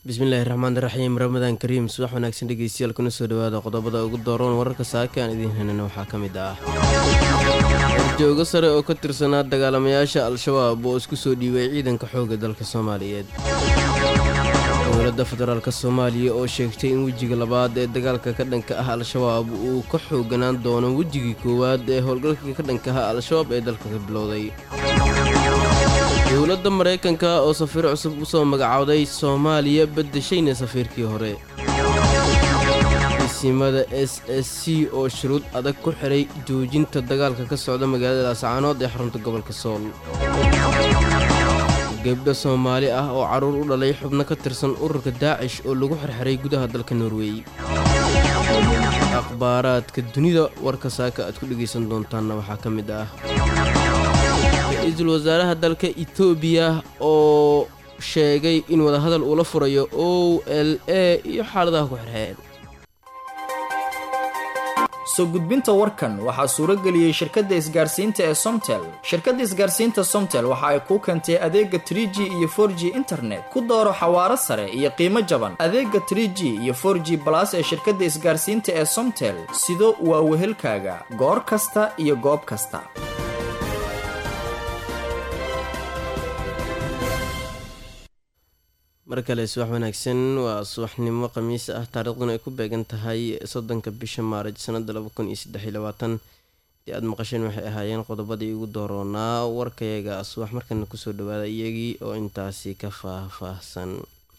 bismillaahi raxmaan raxiim ramadaan kariim subax wanaagsan dhegeystayaal kuna soo dhawaada qodobada ugu dooroon wararka saaka aan idiin helina waxaa ka mid ah horjoogo sare oo ka tirsanaa dagaalamayaasha al-shabaab oo isku soo dhiibay ciidanka xoogga dalka soomaaliyeed dowladda federaalk soomaaliya oo sheegtay in wejiga labaad ee dagaalka ka dhanka ah al-shabaab uu ka xooganaan doono wejigii koowaad ee howlgalka ka dhanka ah al-shabaab ee dalka ka bilowday dowladda maraykanka oo safiir cusub u soo magacowday soomaaliya beddeshayna safiirkii hore isimada s s c oo shuruud adag ku xiray joojinta dagaalka ka socda magaalada laascaanood ee xarunta gobolka sool gebdho soomaali ah oo carruur u dhalay xubno ka tirsan ururka daacish oo lagu xirxiray gudaha dalka norwey akhbaaraadka dunida warka saaka aad ku dhegaysan doontaanna waxaa ka mid ah ra-iisul wasaaraha dalka etoobiya oo sheegay in wadahadal uula furayo o l a iyo xaaladaha ku xirxeen soo gudbinta warkan waxaa suuro geliyey shirkadda isgaarsiinta ee somtel shirkadda isgaarsiinta somtel waxa ay kuu keentay adeega trie g iyo for g internet ku dooro xawaaro sare iyo qiimo jaban adeega trie g iyo for g balas ee shirkadda isgaarsiinta ee somtel sido waa wehelkaaga goor kasta iyo goob kasta mar kale subax wanaagsan waa subaxnimo khamiis ah taariikhduna ay ku beegan tahay soddonka bisha maaraj sanada laba kun iyo saddex iyo labaatan dii aada maqasheen waxay ahaayeen qodobadii ugu dooroonaa warkayaga subax markana kusoo dhawaada iyagii oo intaasi ka faah-faahsan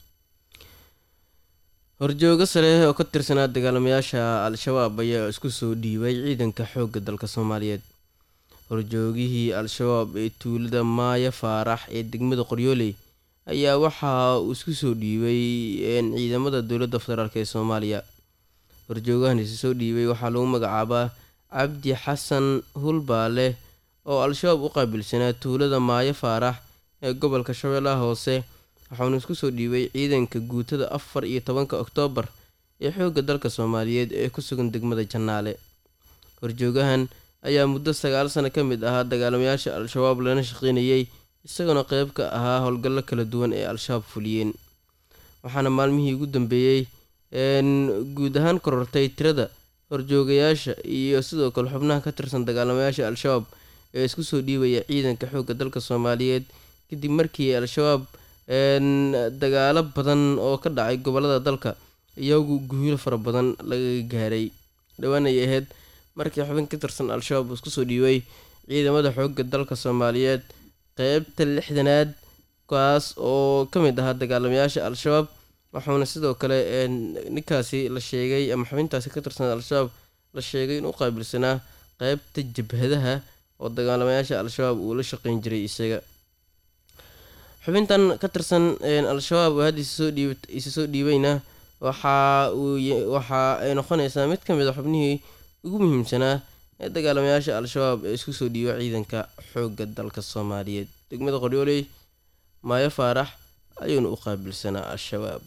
horjoogo sare oo ka tirsanaa dagaalamayaasha al-shabaab ayaa isku soo dhiibay ciidanka xoogga dalka soomaaliyeed horjoogihii al-shabaab ee tuulada maaya faarax ee degmada qoryooley ayaa waxa uu isku soo dhiibay ciidamada dowladda federaalk ee soomaaliya horjoogahan isu soo dhiibay waxaa lagu magacaabaa cabdi xasan hulbaale oo al-shabaab u qaabilsanaa tuulada maayo faarax ee gobolka shabeellaha hoose waxauna isku soo dhiibay ciidanka guutada afar iyo tobanka oktoobar ee xoogga dalka soomaaliyeed ee ku sugan degmada jannaale horjoogahan ayaa muddo sagaal sano ka mid ahaa dagaalamayaasha al-shabaab lana shaqeynayay isagoona qeyb ka ahaa howlgallo kala duwan ee al-shabaab fuliyeen waxaana maalmihii ugu dambeeyey guud ahaan korortay tirada horjoogayaasha iyo sidoo kale xubnaha ka tirsan dagaalamayaasha al-shabaab ee isku soo dhiibaya ciidanka xoogga dalka soomaaliyeed kadib markii al-shabaab dagaalo badan oo ka dhacay gobolada dalka iyagu guulo fara badan laga gaaray dhowaan ay ahayd markii xubin ka tirsan al-shabaab uu isku soo dhiibay ciidamada xoogga dalka soomaaliyeed qeybta lixdanaad kaas oo ka mid ahaa dagaalamayaasha al-shabaab waxauna sidoo kale ninkaasi la sheegay ama xubintaasi ka tirsan al-shabaab la sheegay inuu qaabilsanaa qeybta jabhadaha oo dagaalamayaasha al-shabaab uu la shaqeyn jiray isaga xubintan ka tirsan al-shabaab oo hadda isa soo dhiibayna waxa uu waxa ay noqonaysaa mid ka mid a xubnihii ugu muhiimsanaa ee dagaalamayaasha al-shabaab ee isku soo dhiiba ciidanka xoogga dalka soomaaliyeed degmada qoryooley maayo faarax ayuuna u qaabilsanaa al-shabaab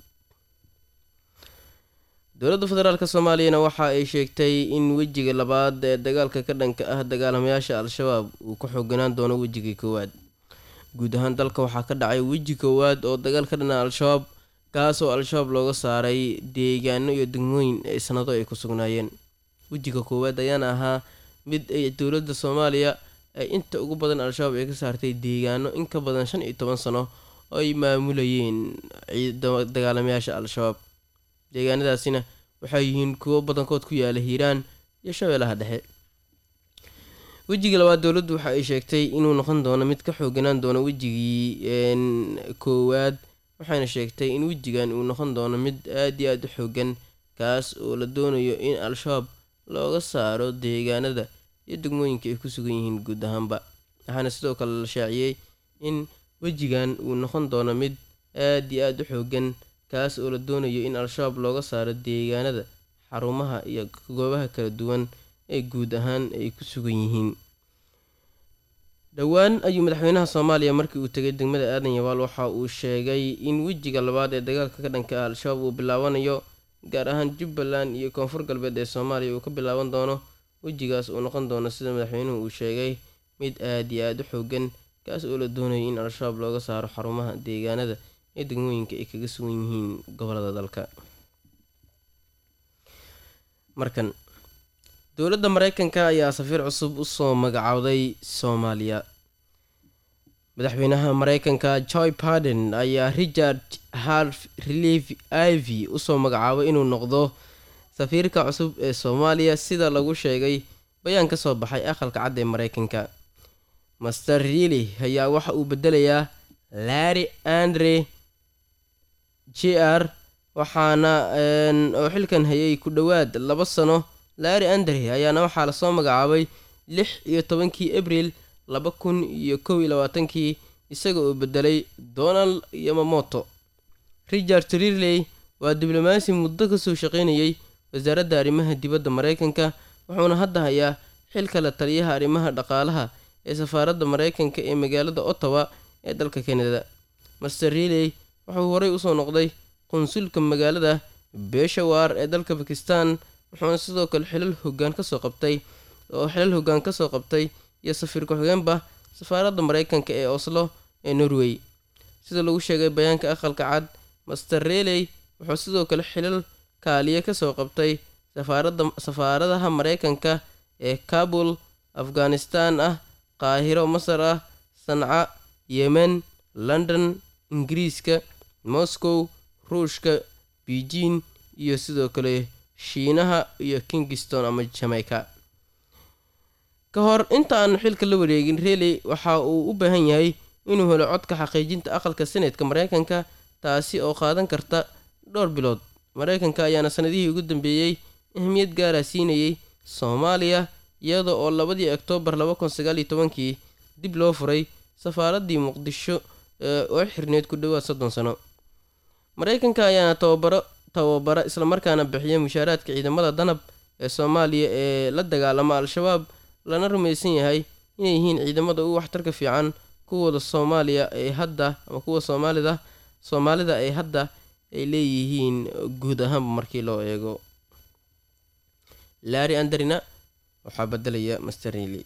dowladda federaalk soomaaliyana waxa ay sheegtay in wejiga labaad ee dagaalka ka dhanka ah dagaalamayaasha al-shabaab uu ka xooganaan doono wejigii koowaad guud ahaan dalka waxaa ka dhacay weji koowaad oo dagaal ka dhana al-shabaab kaas oo al-shabaab looga saaray deegaano iyo degmooyin ee sanado ay ku sugnaayeen wejiga koowaad ayaana ahaa mid ay dowladda soomaaliya ay inta ugu badan al-shabaab ay ka saartay deegaano in ka badan shan iyo toban sano oo ay maamulayeen dagaalamayaasha al-shabaab deegaanadaasina waxay yihiin kuwo badankood ku yaala hiiraan iyo shabeellaha dhexe wejigii labaad dowladdu waxa ay sheegtay inuu noqon doono mid ka xooganaan doono wejigii koowaad waxayna sheegtay in wejigan uu noqon doono mid aada iyo aada u xoogan kaas oo la doonayo in al-shabaab looga saaro deegaanada iyo degmooyinka ay ku sugan yihiin guud ahaanba waxaana sidoo kale la shaaciyey in wejigan uu noqon doono mid aada iyo aada u xoogan kaas oo la doonayo in al-shabaab looga saaro deegaanada xarumaha iyo goobaha kala duwan ee guud ahaan ay ku sugan yihiin dhowaan ayuu madaxweynaha soomaaliya markii uu tegay degmada aadan yabaal waxa uu sheegay in wejiga labaad ee dagaalka ka dhanka ah al-shabaab uu bilaabanayo gaar ahaan jubbaland iyo koonfur galbeed ee soomaaliya uu ka bilaaban doono wejigaas uu noqon doono sida madaxweynuhu uu sheegay mid aada iyo aada u xoogan kaas oo la doonayay in al-shabaab looga saaro xarumaha deegaanada ee degmooyinka ay kaga sugan yihiin gobolada dalka markan dowladda mareykanka ayaa safiir cusub usoo magacowday soomaaliya madaxweynaha mareykanka joy barden ayaa richard harf relief ivy usoo magacaabay inuu noqdo safiirka cusub ee soomaaliya sida lagu sheegay bayaan ka soo baxay aqalka cad ee mareykanka master reely ayaa waxa uu bedelayaa larry andre j r waxaana oo xilkan hayay ku dhowaad laba sano larry andre ayaana waxaa lasoo magacaabay lix iyo tobankii abril laba kun iyo kow iyo labaatankii isaga oo bedelay donald yamamoto richard rirley waa diblomaasi muddo kasoo shaqeynayay wasaaradda arrimaha dibadda mareykanka wuxuuna hadda hayaa xilka la taliyaha arrimaha dhaqaalaha ee safaaradda mareykanka ee magaalada ottawa ee dalka kanada master riley wuxuu horey usoo noqday qunsulka magaalada beshawar ee dalka bakistan wuxuuna sidoo kale xilal hogaan kasoo qabtay oo xilal hoggaan kasoo qabtay iyo safiir ku-xigeenba safaaradda mareykanka ee oslo ee norway sida lagu sheegay bayaanka aqalka cad master reley wuxuu sidoo kale xilal kaaliye kasoo qabtay safaaradda safaaradaha mareykanka ee kabul afghanistan ah qaahiro masar ah sanca yemen london ingiriiska moscow ruushka beijing iyo sidoo kale shiinaha iyo kingston ama jamaica ka hor inta aan xilka la wareegin reley waxa uu u baahan yahay inuu helo codka xaqiijinta aqalka seneedka mareykanka taasi oo qaadan karta dhowr bilood mareykanka ayaana sanadihii ugu dambeeyey ahmiyad gaara siinayay soomaaliya iyada oo labadii oktoobar laba kun sagaal iyo tobankii dib loo furay safaaraddii muqdisho oo xirneyd ku dhowaad soddon sano mareykanka ayaana tababaro tababara islamarkaana bixiya mushaaraadka ciidamada danab ee soomaaliya ee la dagaalama al-shabaab lana rumaysan yahay inay yihiin ciidamada ugu waxtarka fiican kuwooda soomaaliya ee hadda ama kuwa soomaalida soomaalida ee hadda ay leeyihiin guud ahaanba markii loo eego larry anderina waxaa bedelaya masterili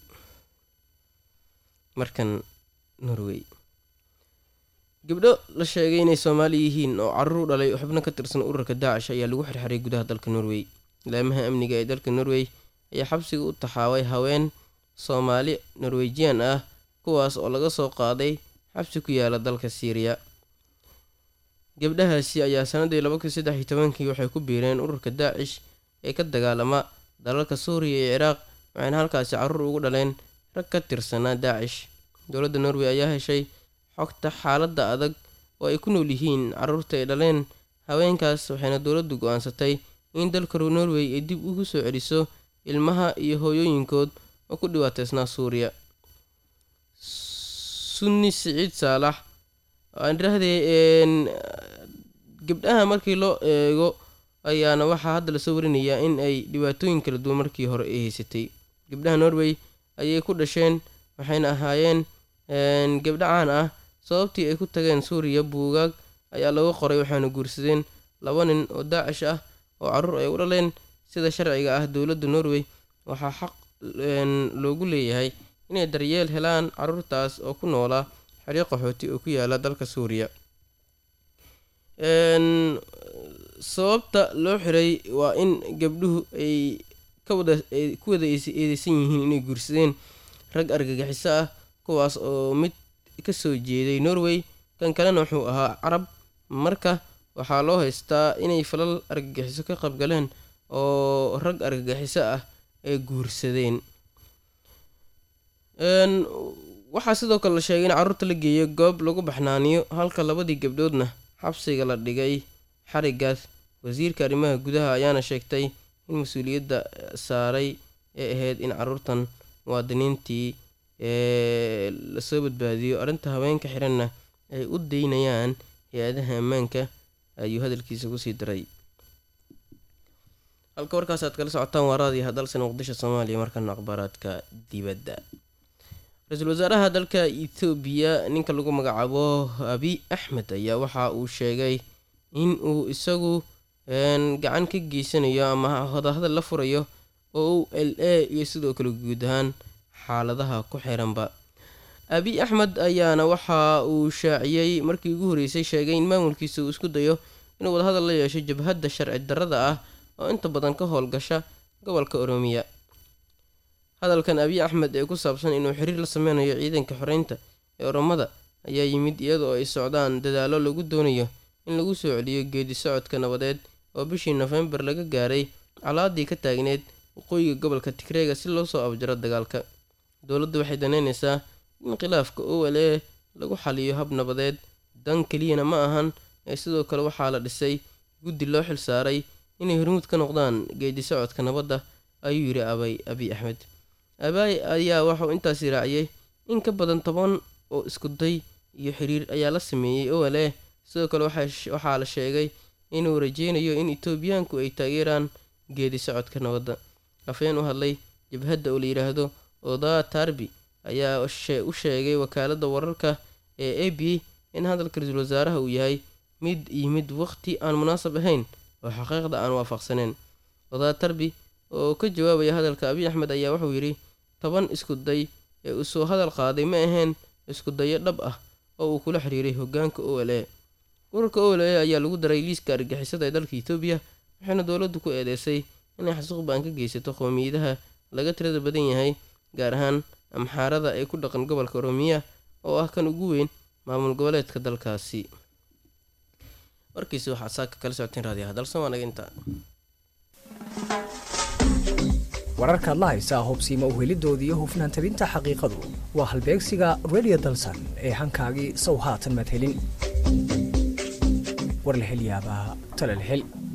markan norway gabdho la sheegay inay soomaali yihiin oo carruur u dhalay xubno ka tirsan ururka daacish ayaa lagu xirxiray gudaha dalka norway laamaha amniga ee dalka norway ayaa xabsiga u taxaabay haween soomaali norwejian ah kuwaas oo laga soo qaaday xabsi ku yaala dalka siiriya gabdhahaasi ayaa sanadii laba kun saddex iyo tobankii waxay ku biireen ururka daacish ee ka dagaalama dalalka suuriya iyo ciraaq waxayna halkaasi carruur ugu dhaleen rag ka tirsanaa daacish dowladda norway ayaa heshay xogta xaaladda adag oo ay ku nool yihiin carruurta ay dhaleen haweenkaas waxayna dowladdu go-aansatay in dalka norway ay dib ugu soo celiso ilmaha iyo hooyooyinkood oo ku dhibaateysnaa suuriya sunni siciid saalax aan idhaahdee gabdhaha markii loo eego ayaana waxaa hadda lasoo warinayaa in ay dhibaatooyin kala duwan markii hore ay haysatay gabdhaha norway ayay ku dhasheen waxayna ahaayeen gabdho caan ah sababtii ay ku tageen suuriya buugaag ayaa lagu qoray waxaana guursadeen laba nin oo daacish ah oo carruur ay u dhaleen sida sharciga ah dowladda norway waxaa xaq loogu leeyahay inay daryeel helaan carruurtaas oo ku noolaa xeryo qaxooti oo ku yaala dalka suuriya sababta loo xiray waa in gabdhuhu ay kawada ay ku wada eedeysan yihiin inay guursadeen rag argagixiso ah kuwaas oo mid kasoo jeeday norway kan kalena wuxuu ahaa carab marka waxaa loo haystaa inay falal argagixiso ka qaybgaleen oo rag argagixiso ah ay guursadeen waxaa sidoo kale la sheegay in carruurta la geeyo goob lagu baxnaaniyo halka labadii gabdhoodna xabsiga la dhigay xarigaas wasiirka arrimaha gudaha ayaana sheegtay in mas-uuliyadda saaray ee ahayd in carruurtan muwaadiniintii ee lasoo badbaadiyo arrinta haweenka xiranna ay u daynayaan hay-adaha ammaanka ayuu hadalkiisa kusii daray halka warkaas aad kala socotaan waaraadii hadalsan muqdisho soomaaliya markana akhbaaraadka dibadda ra-iisul wasaaraha dalka ethoobiya ninka lagu magacaabo abi axmed ayaa waxa uu sheegay in uu isagu gacan ka geysanayo ama hodahadal la furayo oo u l a iyo sidoo kale guud ahaan xaaladaha ku xiranba abiy axmed ayaana waxa uu shaaciyey markii ugu horreysay sheegay in maamulkiisa uu isku dayo inuu wadahadal la yeesho jabhadda sharci darrada ah oo inta badan ka howlgasha gobolka oroomiya hadalkan abiy axmed ee ku saabsan inuu xiriir la sameynayo ciidanka xoreynta ee oromada ayaa yimid iyadoo ay socdaan dadaallo lagu doonayo in lagu soo celiyo geedi socodka nabadeed oo bishii nofembar laga gaaray calaadii ka taagneed waqooyiga gobolka tigreega si loo soo abjaro dagaalka dowladdu waxay daneynaysaa in khilaafka o l e lagu xaliyo hab nabadeed dan keliyana ma ahan ee sidoo kale waxaa la dhisay guddi loo xil saaray inay hormuud ka noqdaan geedi socodka nabadda ayuu yidhi abay abiy axmed abaay ayaa waxauu intaasi raaciyey in ka badan toban oo iskuday iyo xiriir ayaa la sameeyey o l e sidoo kale waxaa la sheegay inuu rajeynayo in etoobiyaanku ay taageeraan geedi socodka nabadda afeen u hadlay jabhadda oo la yidhaahdo odaa tarbi ayaa u sheegay wakaaladda wararka ee a b in hadalka ra-iisul wasaaraha uu yahay mid yimid waqti aan munaasab ahayn oo xaqiiqda aan waafaqsaneyn odaa tarbi oo ka jawaabaya hadalka abiy axmed ayaa wuxuu yidhi toban isku day ee uu soo hadal qaaday ma ahayn isku dayo dhab ah oo uu kula xiriiray hogaanka o l e ururka o l e ayaa lagu daray liiska argixisada ee dalka etoobiya waxayna dowladdu ku eedeysay inay xasuuq baan ka geysato qowmiyadaha laga tirada badan yahay gaar ahaan amxaarada ee ku dhaqan gobolka oroomiya oo ah kan ugu weyn maamul goboleedka dalkaasi warkiisi waxaad saaka kala socoteen raadiyaha dalsamaanaga intaa wararkaad la haysaa hubsiima uhelidooda iyo hufnaan tabinta xaqiiqadu waa halbeegsiga redio dalsan ee hankaagii sow haatan madhelin war la hel yaabaa tala la hel